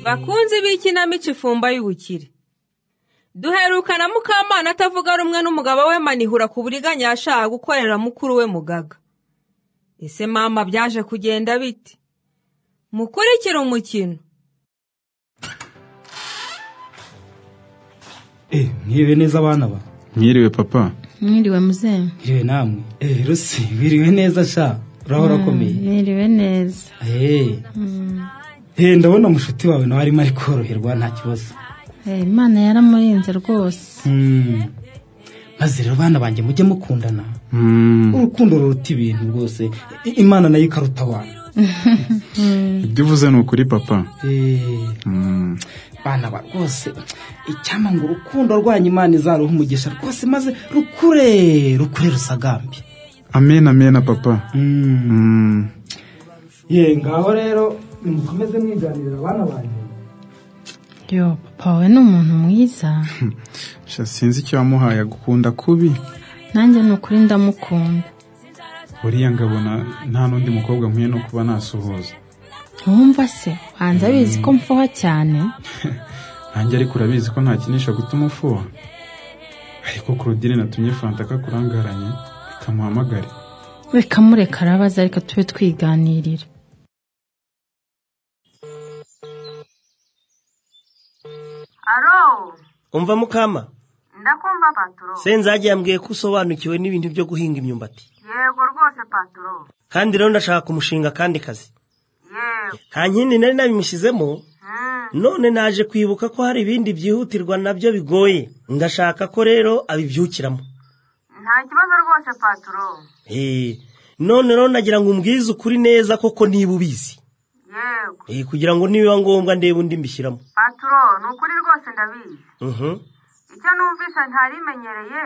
bakunzi b'ikinamico ifumba y'ubukire duherukana mukamana atavuga rumwe n'umugabo we manihura ku buriganya yashaka gukorera mukuru we mugaga ese mama byaje kugenda bite mukurikire umukino Eh, mwiriwe neza abana ba Mwiriwe papa. mwiriwe muzehe mwiriwe namwe eh rusi mwiriwe neza sha urahora akomeye mwiriwe neza eh eh ndabona mushuti wawe nawe arimo ari koroherwa nta kibazo Eh, imana yaramurinze rwose Mm. maze rero bana banjye mujye mukundana Mm. urukundo ruruta ibintu rwose I- imana nayo ikaruta abantu Ibyo uvuze ni ukuri papa. Eh, Mm. bana ba rwose icyampa ngo urukundo rwanyu imana izaruha umugisha rwose maze rukure rukure rusagambye Amen amen papa. Mm. Mm. ye ngaho rero nimukomeze mwiganirira abana banjye yo papa we ni umuntu mwiza Sha sinzi icyo wamuhaye agukunda kubi. nanjye ni ukuri ndamukunda Buriya ngabona nta n'undi mukobwa nkwiye no kuba nasuhuza. wumva se wanze abizi ko mfuha cyane Nanjye ariko urabizi ko ntakinisha gutuma ufuha. Ariko Claudine natumye Fanta kakurangaranye kamuhamagare. reka mureka arabaza ariko tube twiganirira aro umva mukama ndakumva paturo senzage yambwiye ko usobanukiwe n'ibintu byo guhinga imyumbati yego rwose paturo kandi rero ndashaka kumushinga akandi kazi yego nta nkindi nari nabimushyizemo none naje kwibuka ko hari ibindi byihutirwa nabyo bigoye ndashaka ko rero abibyukiramo nta kibazo rwose paturo Eh, none rero nagira ngo umbwize ukuri neza koko niba ubizi yego Eh, kugira ngo nibiba ngombwa ndebe undi mbishyiramo paturo ni ukuri rwose ndabizi Mhm, icyo numvise ntarimenyereye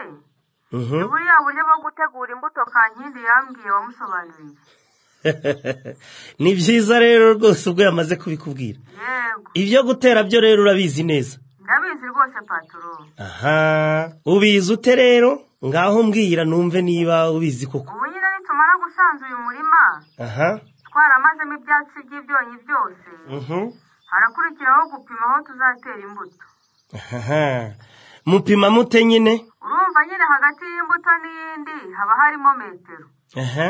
mhm. buriya buryo bwo gutegura imbuto kankindi yambwiye wamusobanuriye ni byiza rero rwose ubwo yamaze kubikubwira yego ibyo gutera byo rero urabizi neza ndabizi rwose paturo aha ubizi ute rero ngaho mbwira numve niba ubizi koko ubu nyine nitumara gusanza uyu murima aha twaramazemo ibyatsi by'ibyonyi byose mhm, harakurikiraho gupima aho tuzatera imbuto aha. mupima mute nyine urumva nyine hagati y'imbuto n'iyindi haba harimo metero aha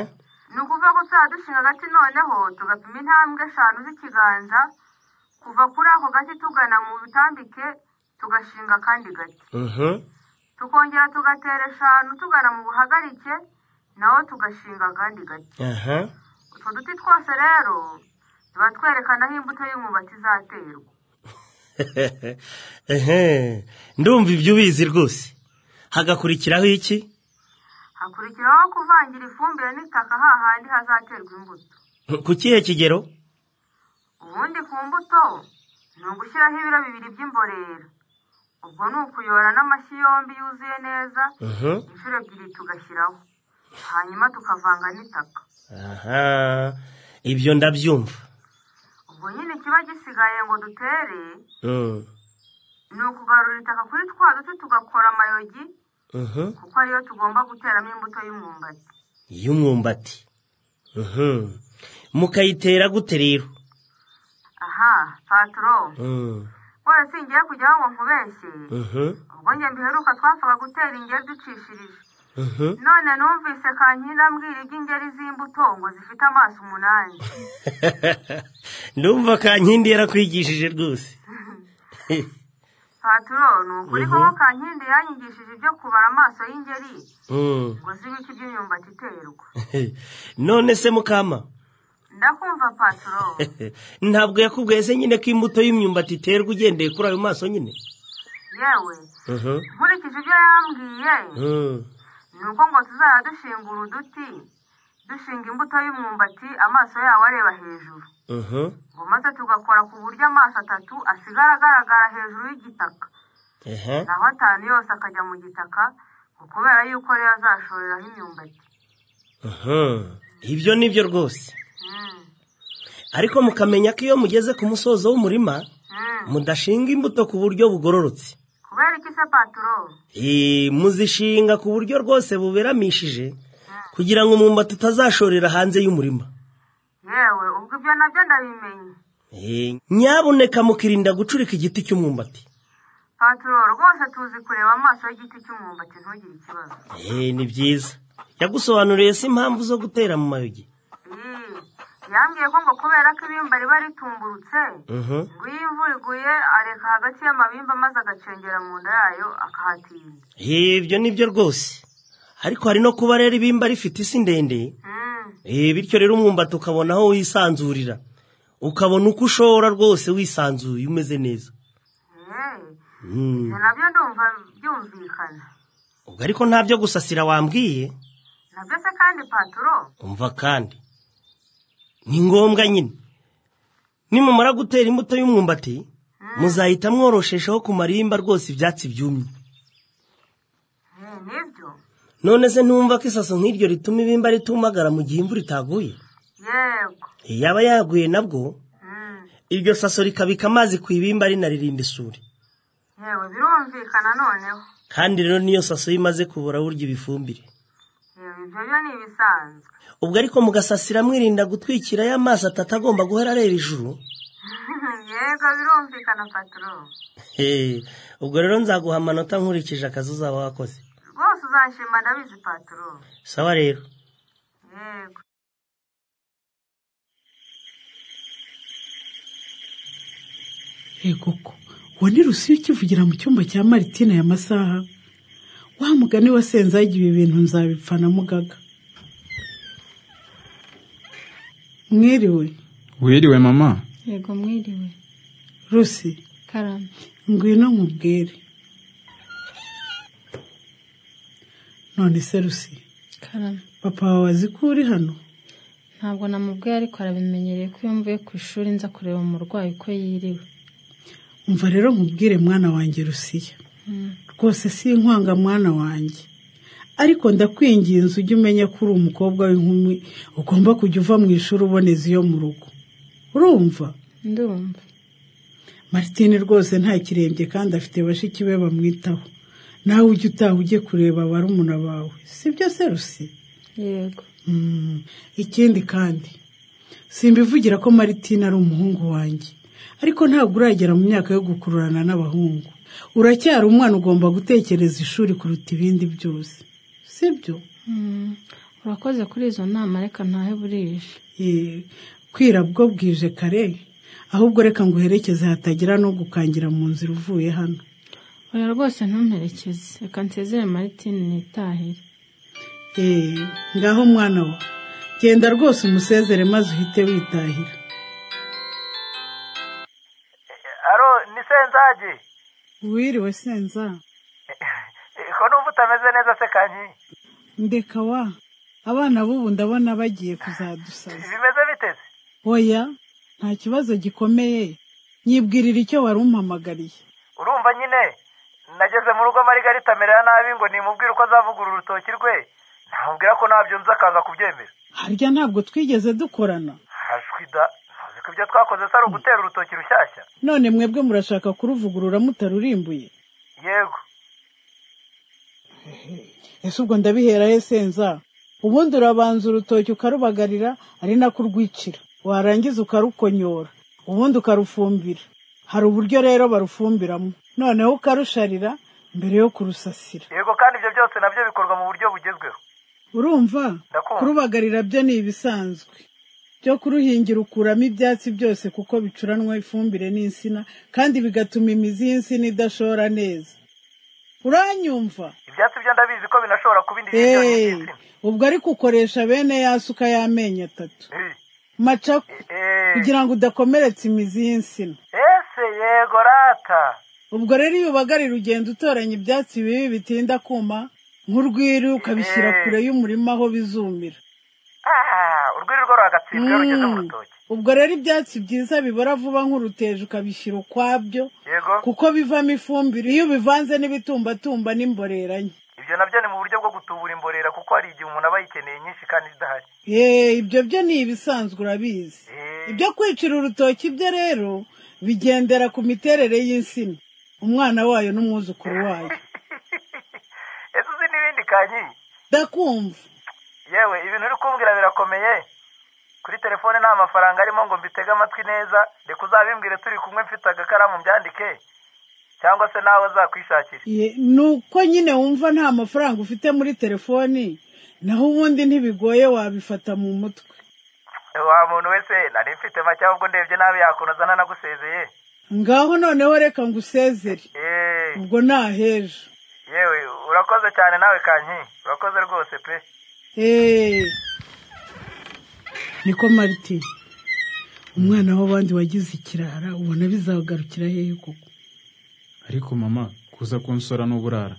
ni ukuvuga ko tuzajya dushinga agati noneho tugapima intambwe eshanu z'ikiganza kuva kuri ako gati tugana mu bitambike tugashinga akandi gati mhm, tukongera tugatera eshanu tugana mu buhagarike naho tugashinga akandi gati aha utwo duti twose rero tuba twerekana aho imbuto y'umwumbati izaterwa Ehe, ndumva ibyo ubizi rwose hagakurikiraho iki hakurikiraho kuvangira ifumbire n'itaka hahandi hazaterwa imbuto ku kihe kigero ubundi ku mbuto ni ugushyiraho ibiro bibiri by'imborera ubwo ni ukuyora n'amashyi yombi yuzuye neza Mhm. inshuro ebyiri tugashyiraho hanyuma tukavanga n'itaka aha ibyo ndabyumva ubwo nyine ikiba gisigaye ngo dutere Mm, ni ukugarura itaka kuri twa duti tugakora amayogi mhm. kuko ariyo tugomba guteramo imbuto y'umwumbati y'umwumbati Mhm. mukayitera gute rero aha paturo Mm, rwose singiye kujyaho ngo nkubeshye mhm, ubwo njye mbiheruka twapfaga gutera ingeri ducishirije mhm. none numvise kankindi ambwira iby'ingeri z'imbuto ngo zifite amaso umunani ndumva kankindi yarakwigishije rwose paturo ni ukuri koko kankindi yanyigishije ibyo kubara amaso y'ingeri Mm. ngo zibe iki by'imyumbati iterwa none se mukama ndakumva paturo ntabwo yakubwiye se nyine ko imbuto y'imyumbati iterwa ugendeye kuri ayo maso nyine yewe Mhm. nkurikije ibyo yambwiye Mm. ni uko ngo tuzajya dushinga uduti dushinga imbuto y'umwumbati amaso yawo areba hejuru Mhm. ngo maze tugakora ku buryo amaso atatu asigara agaragara hejuru y'igitaka Ehe. naho atanu yose akajya mu gitaka ngo kubera yuko rero azashoreraho imyumbati Mhm. ibyo ni byo rwose Mm, ariko mukamenya ko iyo mugeze ku musozo w'umurima mm. mudashinga imbuto ku buryo bugororotse kubera iki se paturo Eh, muzishinga ku buryo rwose buberamishije kugira ngo umwumbati utazashorera hanze y'umurima yewe ubwo ibyo nabyo ndabimenye Eh, nyabuneka mukirinda gucurika igiti cy'umwumbati paturo rwose tuzi kureba amaso y'igiti cy'umwumbati ntugire ikibazo Eh, ni byiza yagusobanuriye se impamvu zo gutera mu mayugi Ii, yambwiye ko ngo kubera ko ibimba riba ritumburutse Mhm. ngo iyo imvura iguye areka hagati y'amabimba maze agacengera mu nda yayo akahatinda Eh, ibyo nibyo rwose ariko hari no kuba rero ibimba rifite isi ndende Mm, Eh, bityo rero umwumbati ukabona aho wisanzurira ukabona uko ushora rwose wisanzuye umeze neza eh, Mm. ibyo nabyo ndumva byumvikana ubwo ariko nta byo gusasira wambwiye nabyo se kandi paturo umva kandi ni ngombwa nyine nimumara gutera imbuto y'umwumbati muzahita mworosheshaho ku marimba rwose ibyatsi byumye eh, nibyo none se ntumva ko isaso nk'iryo rituma ibimba ritumagara mu gihe imvura itaguye yego yaba yaguye nabwo Mm, iryo saso rikabika amazi ku ibimba rinaririnda isuri yewe birumvikana noneho kandi rero niyo saso iyo imaze kubura burya ibifumbire yewe ibyo byo ni ibisanzwe ubwo ariko mugasasira mwirinda gutwikira y'amazi atatu agomba guhora areba ijuru yego birumvikana paturo Hey, ubwo rero nzaguha amanota nkurikije akazi uzaba wakoze rwose uzanshima ndabizi paturo sawa rero yego koko uwo ni rusiyo ukivugira mu cyumba cya maritina ya masaha wa mugani wa senzaga ibi bintu nzabipfa na mugaga mwiriwe wiriwe mama yego mwiriwe rusi karame ngwino nkubwire none se rusi karame papa wawe azi ko uri hano ntabwo namubwiye ariko arabimenyereye ko iyo mvuye ku ishuri nza kureba umurwayi uko yiriwe umva rero nkubwire mwana wanjye rusiya Mm. rwose si inkwanga mwana wanjye ariko ndakwinginze ujye umenya ko uri umukobwa w'inkumi ugomba kujya uva mu ishuri uboneza iyo mu rugo urumva ndumva Martine rwose nta kirembye kandi afite bashiki be bamwitaho nawe ujye utaha ujye kureba barumuna bawe sibyo se rusi yego Mm, ikindi kandi simbivugira ko Martine ari umuhungu wanjye ariko ntabwo uragera mu myaka yo gukururana n'abahungu uracyari umwana ugomba gutekereza ishuri kuruta ibindi byose sibyo Mm. urakoze kuri izo nama reka ntahe burije Eh, kwira bwo bwije kare ahubwo reka nguherekeze hatagira no gukangira mu nzira uvuye hano oya rwose ntumperekeze reka nsezere maritine nitahire Eh, ngaho mwana wa genda rwose umusezere maze uhite witahira aro ni senzagi wiriwe senza Eh, ko numva utameze neza se kanyi ndeka wa abana b'ubu ndabona bagiye kuzadusaza bimeze bite se oya nta kibazo gikomeye nyibwirira icyo wari umpamagariye urumva nyine nageze mu rugo amarigarita amerera nabi ngo nimubwire uko azavugura urutoki rwe namubwira ko ntabyo nzi akaza kubyemera harya ntabwo twigeze dukorana hajwi da ntuzi ko ibyo twakoze se ari ugutera urutoki rushyashya none mwebwe murashaka kuruvugurura mutarurimbuye yego ese ubwo ndabihera he senza ubundi urabanza urutoki ukarubagarira ari nako urwicira warangiza ukarukonyora ubundi ukarufumbira hari uburyo rero barufumbiramo noneho ukarusharira mbere yo kurusasira yego kandi ibyo byose nabyo bikorwa mu buryo bugezweho urumva Ndakumva. kurubagarira byo ni ibisanzwe byo kuruhingira ukuramo ibyatsi byose kuko bicuranwa ifumbire n'insina kandi bigatuma imizi y'insina idashora neza uranyumva ibyatsi byo ndabizi ko binashobora kuba indi Hey, y'ibyonnyi by'insina ubwo ariko ukoresha bene ya suka y'amenyo atatu Eh, macako eh, kugira ngo udakomeretsa imizi y'insina ese yego rata ubwo rero iyo ubagarira ugenda utoranya ibyatsi bibi bitinda kuma nk'urwiri ukabishyira Eh. kure y'umurima aho bizumira Ah, urwiri rwo rwagatsindwa iyo rugeze mu Mm. rutoki ubwo rero ibyatsi byiza bibora vuba nk'uruteje ukabishyira ukwabyo yego kuko bivamo ifumbire iyo ubivanze n'ibitumbatumba n'imboreranye ibyo nabyo ni mu buryo bwo gutubura imborera kuko hari igihe umuntu aba yikeneye nyinshi kandi zidahari yeee ibyo byo ni ibisanzwe urabizi Eh. ibyo kwicira urutoki byo rero bigendera ku miterere y'insina umwana wayo n'umwuzukuru wayo ese uzi n'ibindi kanyi ndakumva yewe ibintu uri kumbwira birakomeye kuri telefone nta mafaranga arimo ngo mbitege amatwi neza reka uzabimbwire turi kumwe mfite agakaramu mbyandike cyangwa se nawe uzakwishakira Ye, ni uko nyine wumva nta mafaranga ufite muri telefoni naho ubundi ntibigoye wabifata mu mutwe wa muntu wese nari mfite make ahubwo ndebye nabi yakuntu azana nagusezeye ngaho noneho reka ngo usezere Eh, ubwo ni ahejo yewe urakoze cyane nawe kanki urakoze rwose pe eee niko marite umwana w'abandi wagize ikirara ubona bizagarukira hehe koko ariko mama kuza kunsora n'uburara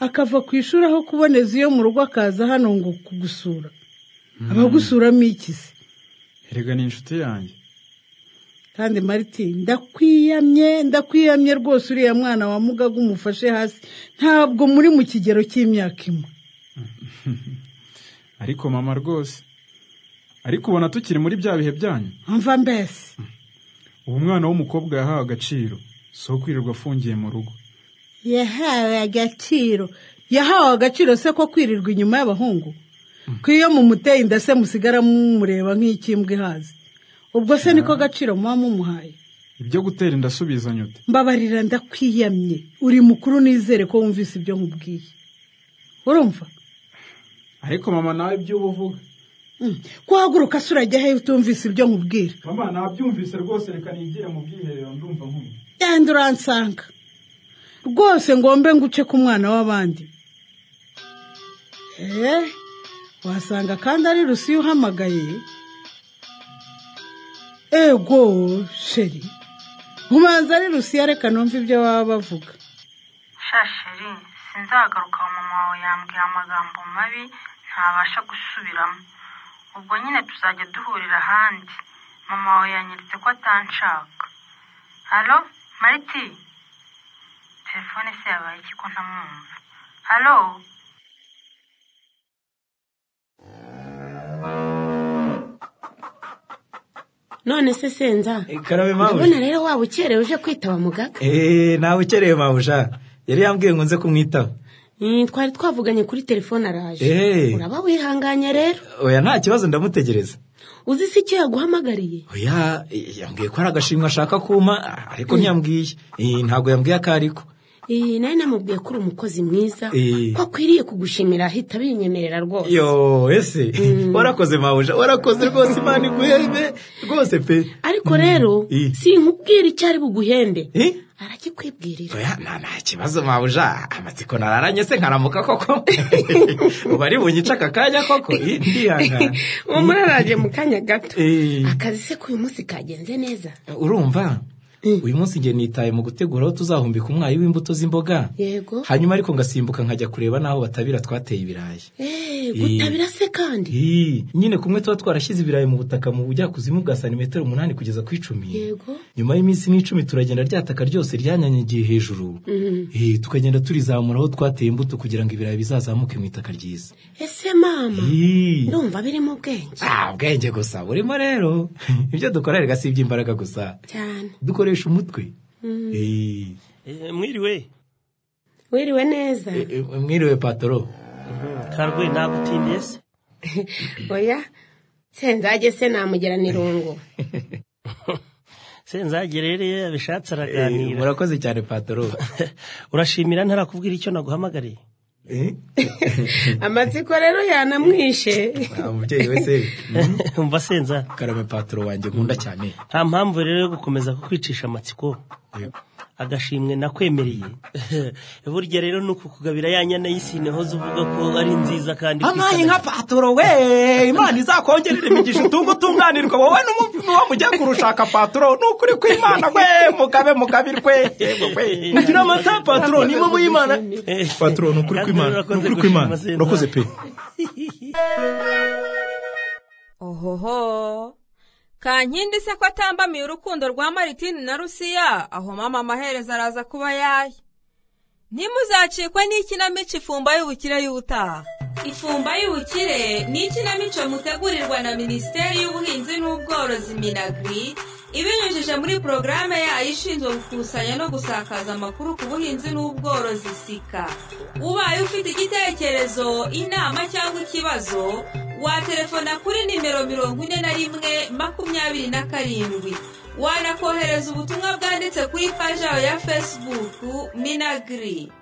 akava ku ishuri aho kuboneza iyo mu rugo akaza hano ngo kugusura abagusuramo iki se erega ni inshuti yanjye kandi marite ndakwiyamye ndakwiyamye rwose uriya mwana wa mugaga umufashe hasi ntabwo muri mu kigero cy'imyaka imwe ariko mama rwose ariko ubona tukiri muri bya bihe byanyu mva mbese ubu umwana w'umukobwa yahawe agaciro si uwo kwirirwa afungiye mu rugo yahawe agaciro yahawe agaciro se ko kwirirwa inyuma y'abahungu ko iyo mumuteye inda se musigara mumureba nk'ikimbwa ihaze ubwo se niko gaciro muba mumuhaye ibyo gutera inda asubizanya ute mbabarira ndakwiyamye uri mukuru nizere ko wumvise ibyo nkubwiye urumva ariko mama nawe iby'ubu uvuga Mm. kwahaguruka se urajya hehe utumvise ibyo nkubwira mama nabyumvise rwose reka nigire mu bwiherero ndumva nkumva yandi uransanga rwose ngombe nguce ku mwana w'abandi eee wasanga kandi ari rusi iyo uhamagaye ego sheri nkubanza ari rusi reka numve ibyo baba bavuga shasheri sinzagaruka mama wawe yambwiye amagambo mabi ntabasha gusubiramo ubwo nyine tuzajya duhurira ahandi mama wawe yanyeretse ko atanshaka halo mariti telefone se yabaye iki ko ntamwumva halo none se senza karabe urabona rero waba ukerewe uje kwitaba mugaga eee nawe ukereye mabuja yari yambwiye ngo nze kumwitaho Mm, twari twavuganye kuri telefone araje Eh. uraba wihanganye rero oya nta kibazo ndamutegereza uzi se icyo yaguhamagariye oya eh, yambwiye ko hari agashimwe ashaka kuma ah, ariko ntiyambwiye Eh, ntabwo yambwiye ako ariko Eh, nari namubwiye ko uri umukozi mwiza Eh. ko akwiriye kugushimira ahita binyemerera rwose yo ese warakoze mabuja warakoze rwose imana iguhebe rwose pe ariko rero Eh. sinkubwira icyo ari buguhembe Eh? arakikwibwirira oya nta nta kibazo mabuja amatsiko nararanye se nkaramuka koko ubu ari bunyica aka kanya koko Eh, ndihangana uwo muraraje mu kanya gato Eh. akazi se k'uyu munsi kagenze neza urumva uyu munsi njye nitaye mu gutegura aho tuzahumbika umwayi w'imbuto z'imboga yego hanyuma ariko ngasimbuka nkajya kureba n'aho batabira twateye ibirayi Eh, gutabira se kandi Ii, nyine kumwe tuba twarashyize ibirayi mu butaka mu bujyakuzimu bwa santimetero umunani kugeza ku icumi yego nyuma y'iminsi nk'icumi turagenda ryataka ryose ryanyanyagiye hejuru Eh, tukagenda turizamura aho twateye imbuto kugira ngo ibirayi bizazamuke mu itaka ryiza ese mama Ii. ndumva birimo ubwenge Ah, ubwenge gusa burimo rero ibyo dukora rega si iby'imbaraga gusa cyane dukoresha umutwe Eh, Eh, mwiriwe wiriwe neza eh, eh, mwiriwe patoro karwe ntabwo utindiye se oya senzage se namugerana irungu senzagerereye abishatse Eh, araganira murakoze cyane patoro urashimira ntarakubwira icyo naguhamagariye Eh, amatsiko rero yanamwishe ah, umubyeyi wese umva senza karame patoro wanjye nkunda cyane nta mpamvu rero yo gukomeza kukwicisha amatsiko agashimwe nakwemereye burya rero ni ukukugabira ya nyana y'isine hoze uvuga ko ari nziza kandi amaye kwisa- nka patoro we imana izakongerera imigisha utunga utunganirwa wowe n'umuvumo wo mujya kurushaka patoro ni ukuri kw'imana we mugabe mugabirwe yego we mugira amata patoro ni imwe mu y'imana patoro ni ukuri kw'imana ni ukuri kw'imana urakoze pe ohoho kankindi se ko atambamiye urukundo rwa maritini na rusiya aho mama amaherezo araza kuba yaye ntimuzacikwe n'ikinamico ifumba y'ubukire y'ubutaha ifumba y'ubukire ni ikinamico mutegurirwa na minisiteri y'ubuhinzi n'ubworozi minagri ibinyujije muri porogaramu yayo ishinzwe gukusanya no gusakaza amakuru ku buhinzi n'ubworozi sika ubaye ufite igitekerezo inama cyangwa ikibazo waterefona kuri nimero mirongo ine na rimwe makumyabiri na karindwi wanakohereza ubutumwa bwanditse kuri paji yayo ya fesibuku minagiri